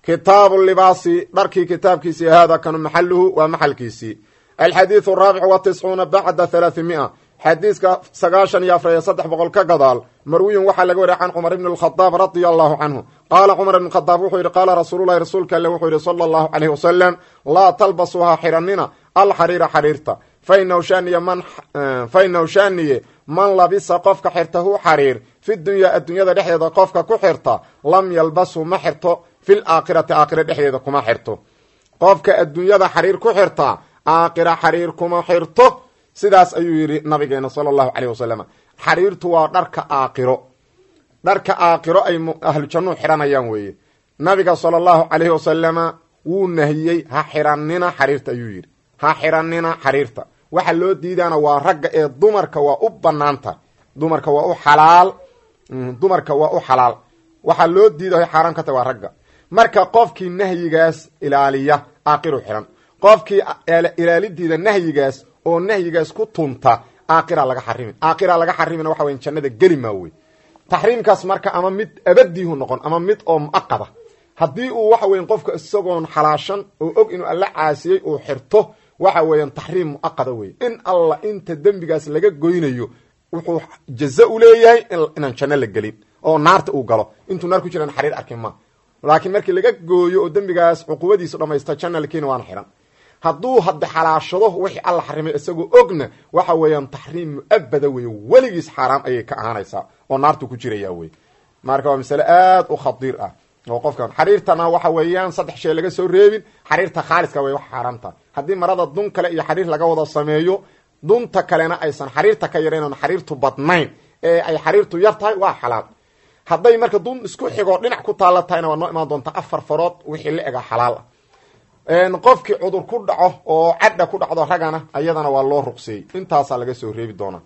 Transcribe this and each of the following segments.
kitaabu libaasi dharkii kitaabkiisii hada kanu maxaluhu waa maxalkiisii alxadiidu araabic wa tiscuuna bacda halaathimia xadiiska sagaashan iyo afar iyo saddex boqol ka gadaal marwiyun waxaa laga wariya can cumar ibni alkhadaab radia allahu canhu qaala cumar ibn khadaab wuxuu yidhi qaala rasuululahi rasuulka alle wuxuu yidhi sala allahu caleyhi wasalam laa talbasuhaa xiranina alxariira xariirta fainahu shaniye man fainahu shaniye man labisa qofka xirta hu xariir fi dunyaa adduunyada dhexdeeda qofka ku xirta lam yalbasu ma xirto fil aakhirati aakhira dhexdeeda kuma xirto qofka adduunyada xariir ku xirta aakhira xariir kuma xirto sidaas ayuu yidhi nabigeena sala allahu caleyh wasalam xariirtu waa dharka aakhiro dharka aakhiro ay ahlu jannuhu xiranayaan weeye nabiga sala allahu caleyhi wasalama wuu nahiyey ha xiranina xariirta ayuu yidhi ha xiranina xariirta waxa loo diidaana waa ragga ee dumarka waa u banaanta dumarka waa u xalaal dumarka waa u xalaal waxaa loo diidayo xaaraam ka tahay waa ragga marka qofkii nahyigaas ilaaliya aakiru xiran qofkii ilaalidiida nahyigaas oo nahyigaas ku tunta aakira laga xarimin aakira laga xarimina waxa weya jannada geli maa wey taxriimkaas marka ama mid abadiihu noqon ama mid oo muaqada haddii uu waxa weya qofka isagoon xalaashan oo og inuu alla caasiyey uu xirto waxa weeyaan taxriim muaqada wey in alla inta dembigaas laga goynayo wuxuu jaza u leeyahay inaan janno la gelin oo naarta uu galo intuu naar ku jiraan xariir arkin ma laakiin markii laga gooyo oo dembigaas cuqubadiisu dhamaysta janna lakeeni waana xihan hadduu hadda xalaashado wixii alla xarimay isagoo ogna waxa weeyaan taxriim muabada wey weligiis xaaraam ayay ka ahaanaysaa oo naartu ku jiraya wey marka waa masale aad u khadiir ah oo qofkan xariirtana waxa weeyaan saddex shay laga soo reebin xariirta khaaliska way wax xaaraamta haddii marada dun kale iyo xariir laga wada sameeyo dunta kalena aysan xariirta ka yarayn oon xariirtu badnayn ee ay xariirtu yar tahay waa xalaal hadday marka dun isku xigoo dhinac ku taalla tahayna waa noo imaan doontaa afar farood wixii la ega xalaal ah qofkii cudur ku dhaco oo cadha ku dhacdo ragana ayadana waa loo ruqseeyey intaasaa laga soo reebi doonaa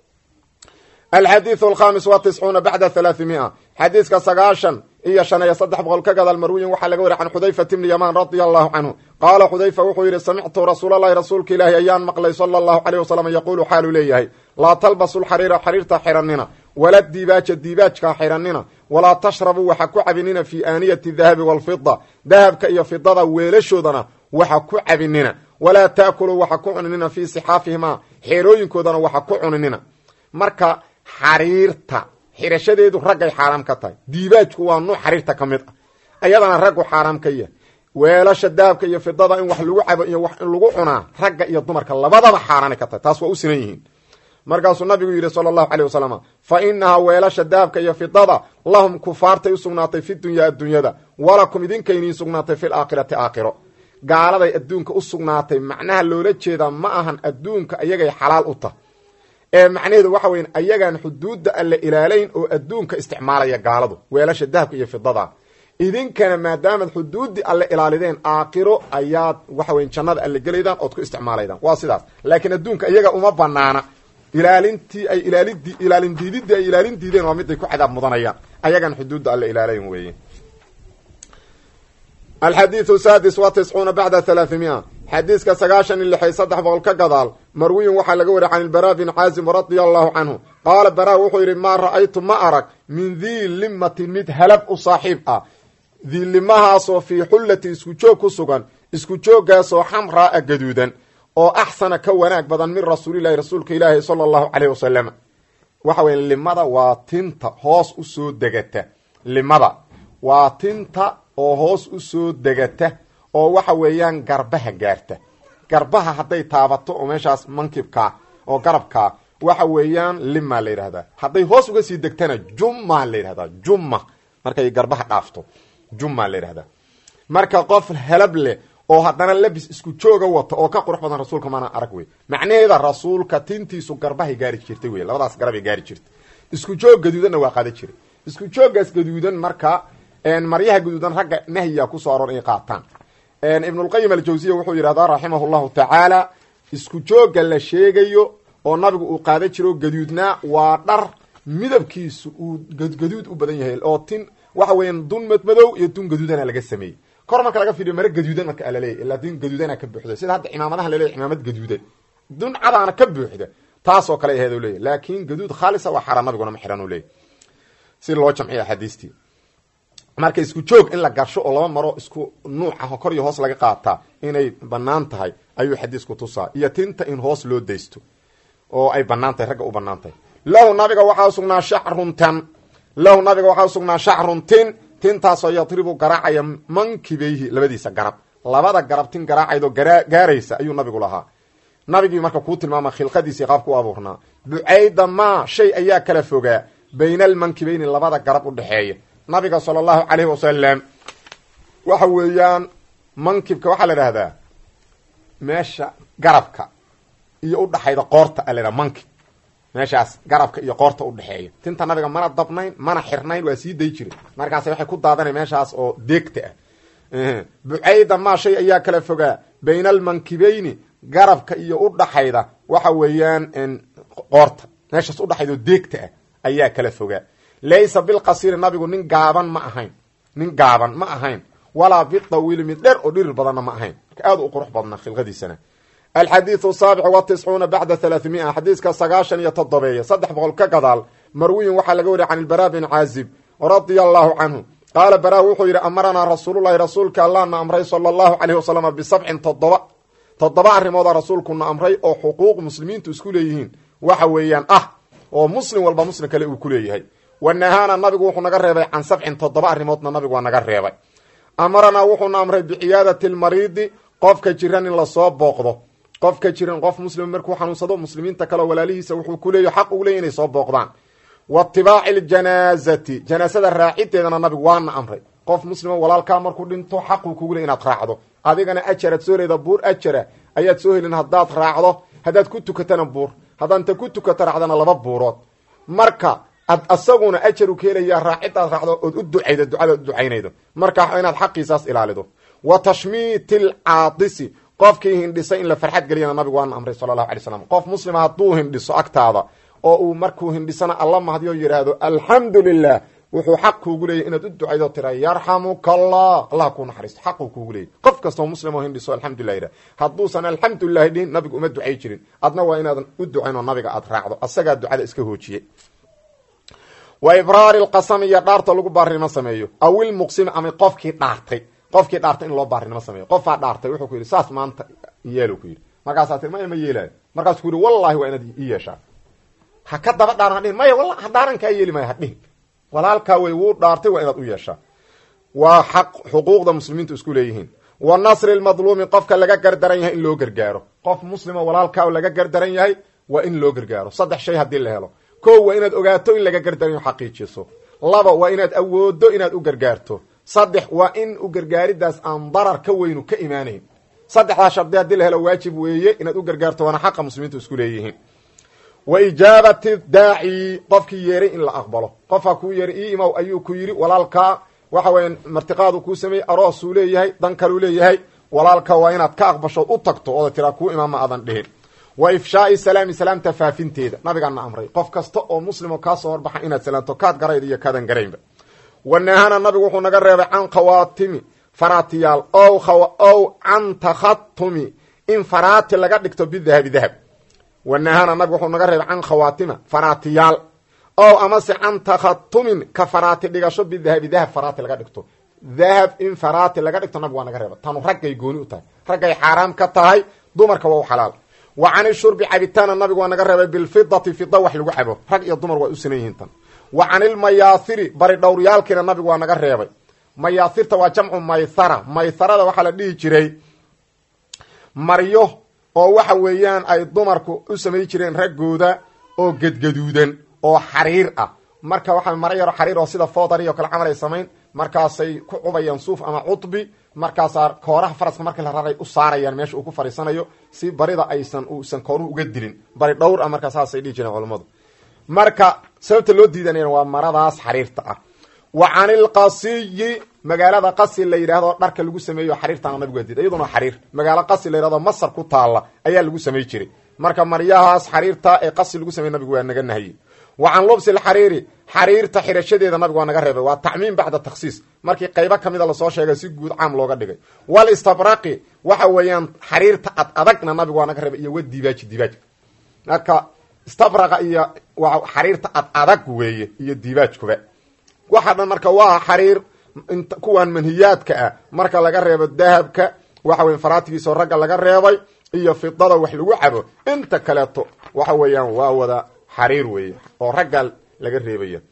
alxadiiث alkhamis wa tiscuuna bacda halaaثimia xadiiska sagaashan iyo shan iyo saddex boqol ka gadaal marwiyin waxaa laga wariy can xudayfat bni yamaan radia allahu canhu qaala xudayfa wuxuu yidhi samictu rasuulalahi rasuulka ilaahi ayaan maqlay sala allahu aleyh wasalam yaquulu xaaluu leeyahay laa talbasu lxariira xariirta xiranina wala diibaaja diibaajka xiranina walaa tashrabuu waxa ku cabinina fii aaniyati dahabi walfida dahabka iyo fidada weelashoodana waxa ku cabinina walaa taakuluu waxa ku cuninina fii sixaafihimaa xeerooyinkoodana waxa ku cuninina marka xariirta xirashadeedu raggay xaaraam ka tahay diibaajku waa nuuc xariirta ka mid ah ayadana raggu xaaraam ka yahay weelasha dahabka iyo fidada in wax lagu cabo iyo wax in lagu cunaa ragga iyo dumarka labadaba xaaraanay ka tahay taas waa u sinan yihiin markaasuu nabigu yidhi sala allahu caleyh wasalam fa inahaa weelasha dahabka iyo fidada lahum kufaartay u sugnaatay fi dunyaa adduunyada walakum idinka iniin sugnaatay fi laakhirati aakhiro gaaladay adduunka u sugnaatay macnaha loola jeedaa ma ahan adduunka ayagay xalaal u tah ee macnaheedu waxa weya ayagaan xuduudda alle ilaalayn oo adduunka isticmaalaya gaaladu weelasha dahabka iyo fidada idinkana maadaamaad xuduuddii alle ilaalideen aakhiro ayaad waxa weya jannada alle gelaydaan ood ku isticmaalaydaan waa sidaas laakiin adduunka iyaga uma banaana ilaalintii ay ilaalidi ilaalin diididii ay ilaalin diideen waa mid ay ku cadaab mudanayaan ayagaan xuduudda alle ilaalayn weeye alxadiiu sadis wa tiscuuna bacda halaaثimia xadiiska sagaashan iyo lixay saddex boqol ka gadaal marwiyun waxaa laga wariya can ilbara bin caazim radia allahu canhu qaala bara wuxuu yidhi maa ra'aytu ma arag min dii limatin mid halab u saaxiib ah diilimahaasoo fii xullati isku joog ku sugan isku jooggaasoo xamraa gaduudan oo axsana ka wanaag badan min rasuulilahi rasuulka ilaahi sala allahu caleyh wasalam waxa weya limada waa tinta hoos usoo degata limada waa tinta oo hoos usoo degata oo waxa weeyaan garbaha gaarta garbaha hadday taabato oo meeshaas mankibkaa oo garabkaa waxa weeyaan limaa la yidhahdaa hadday hoos uga sii degtana jummaa la yidhahdaa jumma markay garbaha dhaafto jummaa la yidhahdaa marka qof helab leh oo haddana labis isku jooga wata oo ka qurux badan rasuulka maana arag wey macnaheeda rasuulka tintiisu garbahay gaari jirtay wey labadaas garabay gaari jirtay isku joog gaduudanna waa qaada jiray isku jooggaas gaduudan marka maryaha gaduudan ragga nahyiga kusoo aroor inay qaataan ibnulqayim aljawsiya wuxuu yidhahdaa raximah llahu tacaala isku joogga la sheegayo oo nabigu uu qaada jiro gaduudnaa waa dhar midabkiisu uu gaduud u badan yahay oo tin waxa weeyaan dun madmadow iyo dun gaduudana laga sameeyey kor marka laga fiiriyo mare gaduudan marka alaleeyahy ilaa dun gaduudana ka buuxda sida hadda cimaamadaha laleeyahy cimaamad gaduudan dun cadaana ka buuxda taasoo kale aheed u leeyahy laakin gaduud khaalisa waa xaraa nabiguna ma xiran u leeyahy si loo jamciyo axaadiistii marka isku joog in la garsho oo laba maro isku nuuc ah oo kor iyo hoos laga qaataa inay banaan tahay ayuu xadiisku tusaa iyo tinta in hoos loo daysto oo ay banaan tahay ragga u banaan tahay lahu nabiga waxaa usugnaa shacrun tan lahu nabiga waxaa usugnaa shacrun tin tintaasoo yadribu garaacaya mankibeyhi labadiisa garab labada garab tin garaacaydoo gaaraysa ayuu nabigu lahaa nabigii marka kuu tilmaama khilqadiisii qaabku u abuurnaa bucayda maa shay ayaa kala fogaa bayna almankibeyni labada garab u dhexeeya nabiga sala allahu calayhi wasalam waxa weeyaan mankibka waxaa la idhahdaa meesha garabka iyo udhaxayda qoorta a la idhaha mankib meeshaas garabka iyo qoorta udhexeeya tinta nabiga mana dabnayn mana xirnayn waa sii day jire markaas waxay ku daadanay meeshaas oo deegta ah bucayda maa shay ayaa kala fogaa bayna almankibeyni garabka iyo udhaxayda waxa weeyaan qoorta meeshaas udhaxayda oo deegta ah ayaa kala fogaa laysa bilqasiiri nabigu nin gaaban ma ahayn nin gaaban ma ahayn walaa bidawiili mid dher oo dhirir badanna ma ahayn marka aad u qurux badna khilqadiisana alxadiidu saabic wa tiscuuna bacda halaathimia xadiiska sagaashan iyo toddobeeya saddex boqol ka gadaal marwiyin waxaa laga wariya can ilbaraa bin caazib radia allahu canhu qaala baraa wuxuu yidhi amaranaa rasuululahi rasuulka allahna amray sala allahu caleyhi wasalam bisabcin toddoba toddoba arrimooda rasuulkuna amray oo xuquuq muslimiintu isku leeyihiin waxa weeyaan ah oo muslim walba muslim kale uu ku leeyahay wanahaana nabigu wuxuu naga reebay can sabcin toddoba arrimoodna nabigu waa naga reebay amaranaa wuxuuna amray biciyaadati lmariidi qofka jiran in lasoo booqdo qofka jiran qof muslim markuu xanuunsado muslimiinta kaleo walaalihiisa wuxuu ku leeyahy xaq ugu leeya inay soo booqdaan wa itibaaci ljanaazati janaasada raacideedana nabigu waana amray qof muslima walaalkaa markuu dhinto xaquu kugu ley inaad raacdo adigana ajaraad soo leeda buur ajara ayaad soo helin haddaad raacdo haddaad ku tukatana buur haddaad inta ku tukata raacdana laba buurood marka ad asaguna ajaru ka helaya raacidaad raacdo ood u ducaydo ducada u ducaynaydo marka inaad xaqiisaas ilaalido wa tashmiiti alcaadisi qofkii hindhisay in la farxad geliyana nabigu waana amray sala allahu alay slam qof muslima hadduu hindhiso agtaada oo uu markuu hindhisana alla mahdiyo yidhaahdo alxamdu lilah wuxuu xaq kuugu leeyay inaad u ducaydo tira yarxamuka allah allah kuu naxariisto xaquu kuugu leeyay qof kastoo muslim oo hindhiso alxamdulilah yidhah hadduusan alxamdulilahi dhihin nabigu uma ducay jirin adna waa inaadan u ducayn oo nabiga aad raacdo asagaa ducada iska hoojiyey wa ibraari lqasami iyo dhaarta lagu baarinimo sameeyo aw ilmuqsimi ama qofkii dhaartay qofkii dhaartay in loo baarinimo sameeyo qofaa dhaartay wuxuu ku yidhi saas maanta yeelo ku yidhi markaasaa tir maya ma yeelaayo markaasuu ku yidhi wallahi waa inaad i yeeshaa ha ka daba dhaaran hadhihin maya walla ha dhaaran kaa yeeli maya hadhihin walaalkaa wey wuu dhaartay waa inaad u yeeshaa waa xaq xuquuqda muslimiintu isku leeyihiin wa nasri lmadluumi qofka laga gardaran yahay in loo gargaaro qof muslima walaalkaa laga gardaran yahay waa in loo gargaaro saddex shay haddii la helo ko waa inaad ogaato in laga gardaran yaho xaqiijiso laba waa inaad awoodo inaad u gargaarto saddex waa in u gargaaridaas aan darar ka weynu ka imaanayn saddexdaa shardi haddii la helo waajib weeye inaad u gargaarto waana xaqa muslimiintu isku leeyihiin wa ijaabati daaci qofkii yeeray in la aqbalo qofka kuu yeeray ii imaw ayuu ku yidhi walaalkaa waxa weya martiqaadu kuu sameeyey aroosuu leeyahay dan kaluu leeyahay walaalka waa inaad ka aqbashood u tagto ooda tiraa kuu imaama aadan dhihin wa ifshaai salaami salaamta faafinteeda nabigaana amray qof kasta oo muslimo kaasoo horbaxa inaad salaamto kaad garayd iyo kaadan garaynba wanahana nabigu wuxuu naga reebay can khawaatimi faraatiyaal ow can takhatumi in faraati laga dhigto bidahabi dahab wanahana nabigu wuxuu naga reebay can khawaatima faraatiyaal ow amase can takhatumin ka faraati dhigasho bidahabi dahab faraati laga dhigto dahab in faraati laga dhigto nabigu waa naga reeba tanu raggay gooni u tahay raggay xaaraam ka tahay dumarka waa u xalaal wa can ishurbi cabitaana nabigu waa naga reebay bilfidati fida wax lagu cabo rag iyo dumar waa u sinan yihiin tan wa can ilmayaahiri bari dhowryaalkiina nabigu waa naga reebay mayaahirta waa jamcu maythara maytharada waxaa la dhihi jiray maryo oo waxa weeyaan ay dumarku u samay jireen raggooda oo gedgaduudan oo xariir ah marka waxaa maro yaro xariir oo sida foodari o kale camal ay samayn markaasay ku cubayaan suuf ama cudbi markaasaa kooraha faraska markii la raray u saarayaan meesha uu ku fariisanayo si barida aysan uusan kooruhu uga dilin bari dhowr ah markaa saasay dhihi jireen culammadu marka sababta loo diidanayna waa maradaas xariirta ah wa can ilqasiyi magaalada qasi la yidhaahdo dharka lagu sameeyo xariirtaana nabigu waa diiday iyaduna xariir magaalo qasi la yidhahdo masar ku taalla ayaa lagu samey jiray marka maryahaas xariirta ee qasi lagu samey nabigu waa naga nahiyey wa can lubsi lxariiri xariirta xirashadeeda nabigu waa naga reebay waa tacmiim bacda takhsiis markii qaybo kamida lasoo sheegay si guud caam looga dhigay walistabraqi waxa weeyaan xariirta ad adagna nabigu waa naga reebay iyo wa dibaaji dibaaj marka istabraqa iyo waa xariirta ad adag weeye iyo dibaajkuba waxa dhan marka waa xariir kuwan manhiyaadka ah marka laga reebo dahabka waxa weya faraatigiisoo ragga laga reebay iyo fidada wax lagu cabo inta kaleeto waxa weeyaan waa wada xariir weeye oo ragga laga reebaya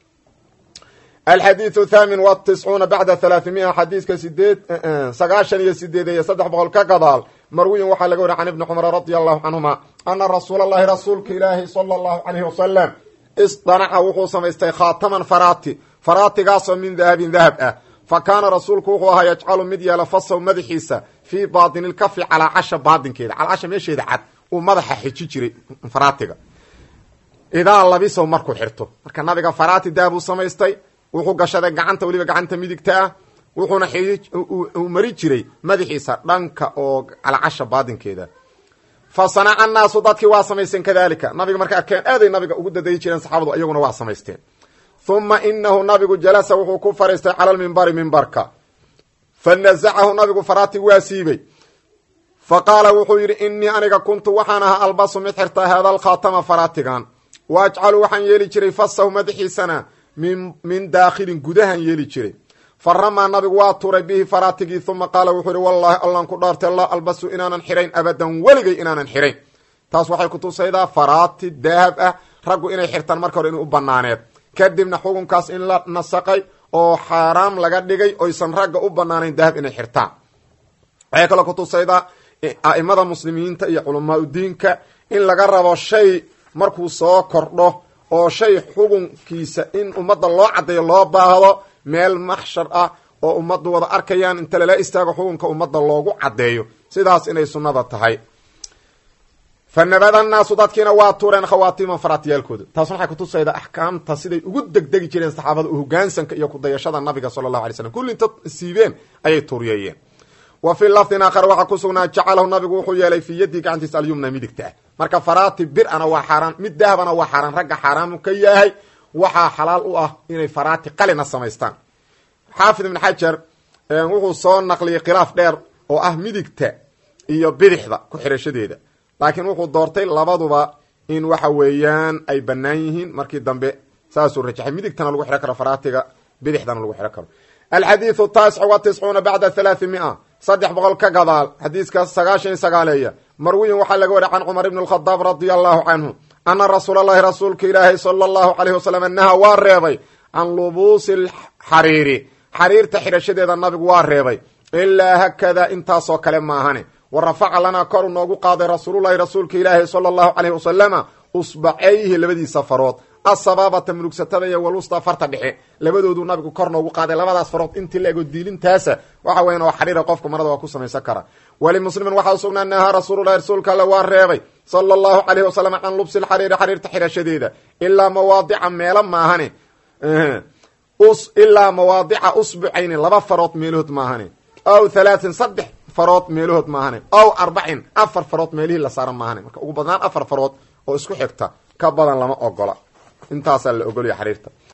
alxadiiu thamin watiscuuna bacda halaathimia xadiiska sideed sagaashan iyo sideed iyo saddex boqol ka gadaal marwiyin waxaa laga wariy can ibni cumar radia allahu canhuma ana rasuula allahi rasuulka ilaahi sala allahu calayhi wasalam isdanaca wuxuu samaystay khaataman faraati faraatigaasoo min dahabin dahab ah fa kaana rasuulku wuxuu ahaa yajcalu mid yeela fasaw madaxiisa fii baatini lkafi calaa casha baadinkeeda calcasha meesheeda cad uu madaxa xiji jiray faraatiga idaa labisow markuu xirto marka nabiga faraati dahab uu samaystay wuxuu gashaday gacanta weliba gacanta midigta ah wuxuuna uu mari jiray madaxiisa dhanka oo calcasha baadinkeeda fa sanaca annaasu dadkii waa samaysteen kadalika nabiga markay arkeen aaday nabiga ugu dadayi jireen saxaabadu iyaguna waa samaysteen huma inahu nabigu jalasa wuxuu ku fariistay cala lmimbari mimbarka fa nazacahu nabigu faraati waa siibay fa qaala wuxuu yidhi inii aniga kuntu waxaan ahaa albasu mid xirtaa haada alkhaatama faraatigan wa ajcalu waxaan yeeli jiray fasahu madaxiisana min min daakhilin gudahan yeeli jiray fa ramaa nabigu waa turay bihi faraatigii uma qaala wuxuu yihi wallaahi allan ku dhaartay laa albasu inaanan xirayn abadan weligay inaanan xirayn taas waxay kutusaydaa faraati daahab ah raggu inay xirtaan marka hore inuu u banaaneed kadibna xukunkaas in la nasaqay oo xaaraam laga dhigay oysan ragga u banaanayn dahab inay xirtaan waxay kaloo kutusaydaa a'imada muslimiinta iyo culamaaudiinka in laga rabo shay markuu soo kordho oo shay xukunkiisa in ummadda loo caddeeyo loo baahdo meel maxshar ah oo ummaddu wada arkayaan inta lala istaago xukunka ummadda loogu caddeeyo sidaas inay sunnada tahay fa nabada naasu dadkiina waa tuureen khawaatiima faraatiyaalkooda taasna waxay kutusaydaa axkaamta siday ugu degdegi jireen saxaabada hogaansanka iyo kudayashada nabiga sala allahu alay slam kulli inta siibeen ayay tuuriyeeyeen wa fii lafdin aakhar waxaa ku sugnaa jacalahu nabigu wuxuu yeelay fii yaddii gacantiisa alyumna midigta ah marka faraati bir-ana waa xaaraan mid dahabana waa xaaraan ragga xaaraamu ka yahay waxaa xalaal u ah inay faraati qalina samaystaan xaafid ibn xajar wuxuu soo naqliyey khilaaf dheer oo ah midigta iyo bidixda ku xirashadeeda laakiin wuxuu doortay labaduba in waxa weeyaan ay bannaan yihiin markii dambe saasuu rajaxay midigtana lagu xiro karo faraatiga bidixdana lagu xiro karo alxadiidu taasic wa tiscuuna bacda halaai mia saddex boqol ka gadaal xadiiska sagaashan iyo sagaaleeya marwiyin waxaa laga wariy can cumar ibn alkhadaab radia allahu canhu ana rasuula allahi rasuulka ilaahi sala allahu calayhi wasalam naha waa reebay can lubuusi alxariiri xariirta xidhashadeeda nabigu waa reebay ilaa hakadaa intaasoo kale maahane wa rafaca lanaa koru noogu qaaday rasuululahi rasuulka ilaahi sala allahu calayhi wasalama usbacayhi labadiisa farood asabaabata mulugsatada iyo walusta farta dhexe labadoodu nabigu kor noogu qaaday labadaas farood intii la ego diilintaasa waxa weyan oo xariira qofka marada waa ku samaysan kara walimuslimin waxaa usugnaa nahaa rasuululahi rasuulka alle waa reebay sala allahu calayhi wasalam can lubsi lxariiri xariirta xidhashadeeda ilaa mawaadica meelo maahane ilaa mawaadica usbucayni laba farood meelahood maahane aw halaatin saddex farood meelahood maahane aw arbacin afar farood meelihii la saara maahane marka ugu badnaan afar farood oo isku xigta ka badan lama ogola intaasaa la ogolaya xariirta